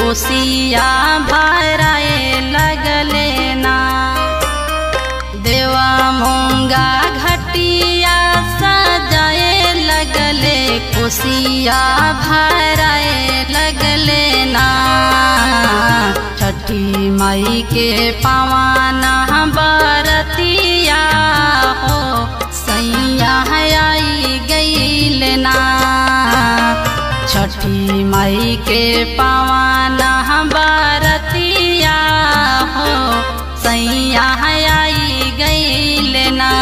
कोसिया भराए लगले ना देवा मोंगा घटिया सजाए लगले कोसिया भराए लगले ना छठी मई के पवाना बरतिया हो सैया आई गईल ना छठी मई के पवाना बरतिया हो सैया आई गईल ना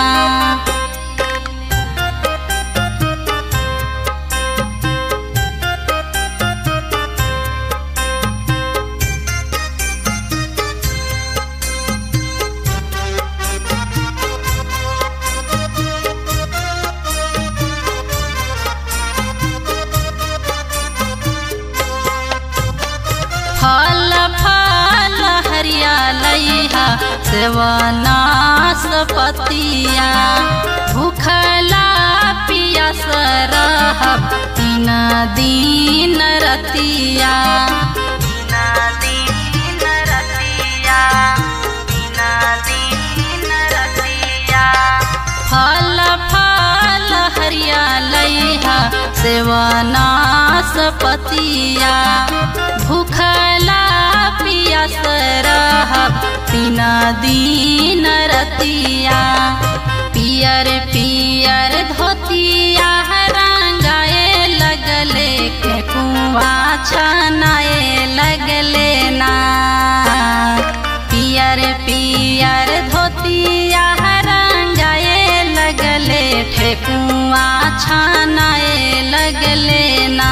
फल फल हरियालैहा सेवनास पतिया भूखला पियास रहब तीन दिन रतिया तीन दिन रतिया तीन दिन रतिया फल फल हरियालैहा सेवनास पतिया भूखला पियास रहब तीन दिन रतिया पियर पियर धोतिया रंगाए लगले के कुआ छनाए लगले ना पियर पियर धोतिया रंगाए लगले ठेकुआ छानाए लगले ना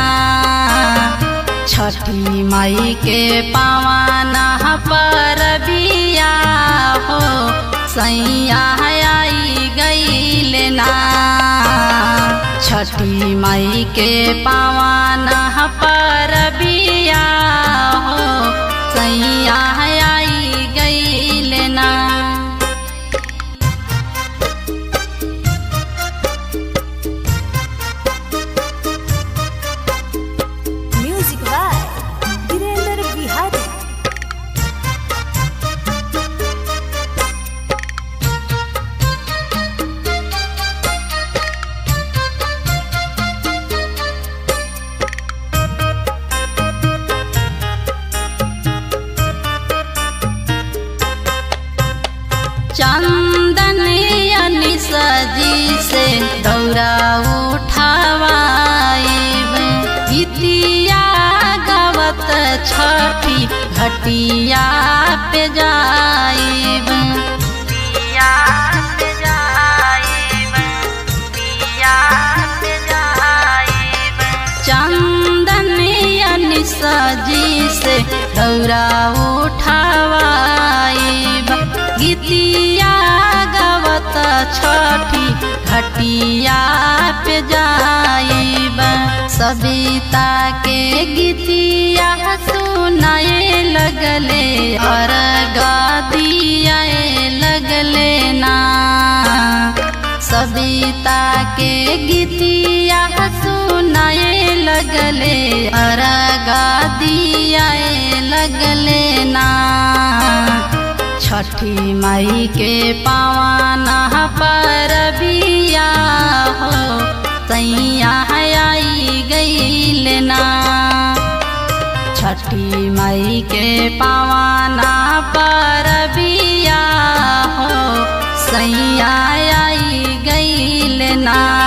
छठी माई के पावाना पर बिया हो सैया आई गईल ना छठी माई के पावाना पर बिया हो सैया आई गईल ना म्यूजिक बाय वीरेंद्र बिहारी चंदन सजी से दौरा उठावाइब गीतिया गावत छठी घटिया पे जाइब दिया पे जाइब दिया पे जाइब चंदन सजी से दौरा उठावाइब गीतिया गावत छठी घटिया पे जाइब सविता के गीतिया सुनाए लगले और गादिया लगले ना सविता के गीतिया सुनाए लगले अरगा दिया लगले ना छठी माई के पावाना पर बिया हो सैया आई गईल ना छठी माई के पावाना पर बिया हो सैया आई गईल ना